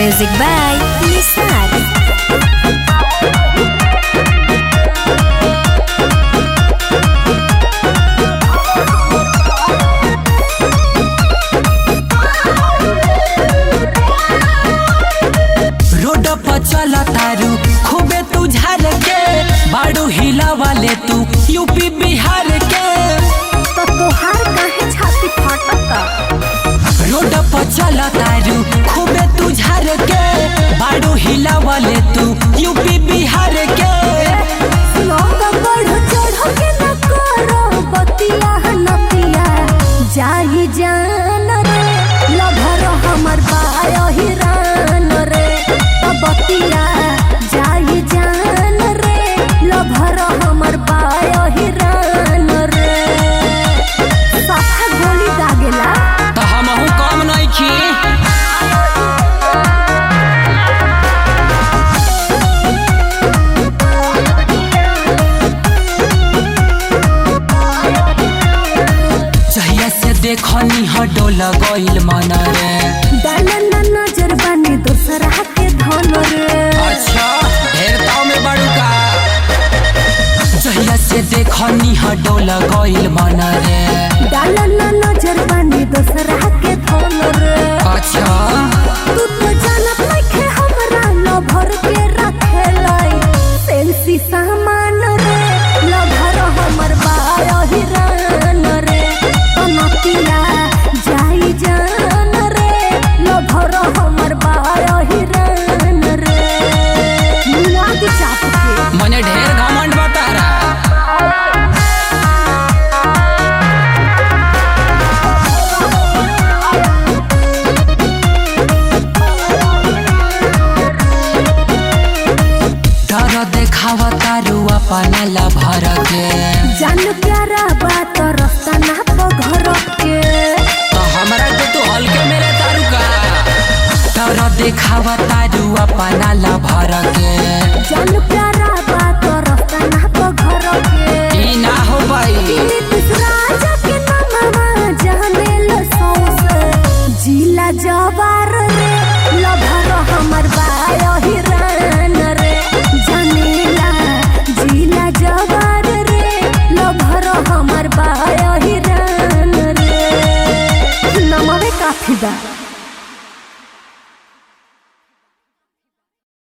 Music by Nisar. Road पर चल तारू खूबे तू झार के बाड़ू हिला वाले तू यूपी बिहार के तो तोहार काहे छाती फटता रोड पर चल तारू खूबे तू झार के बाड़ू हिला वाले तू यूपी बिहार के लोग बढ़ चढ़ के न करो बतिया नतिया जाही जान रे लभर हमर बायही रान रे तो बतिया जाही जान रे लभर हमर बायही रान रे साथा गोली दागेला तो हमहू कम नहीं खी जहिया से देखनी हडोल गइल मन रे डाला ना नजर बानी दोसरा के धन रे अच्छा ढेर ताव में बड़ू का जहिया से देखनी हडोल गइल मन रे डाला ना नजर बानी दोसरा के धन रे अच्छा तू तो जानत नइखे हमरा लभर के रखे लाई सेल्फी सामान रे लभर हमर बायही रान रे तनकिया जाई जान रे लभर हमर बायही रान रे मुआ के चाप के मने ढेर घमंड बता रहा डर देखावा तारू अपना ला भर के जान प्यारा बात रास्ता ना तो घर के तो हमरा के तू हल्के मेरे तारू का डर देखावा तारू अपना ला भर के जान प्यारा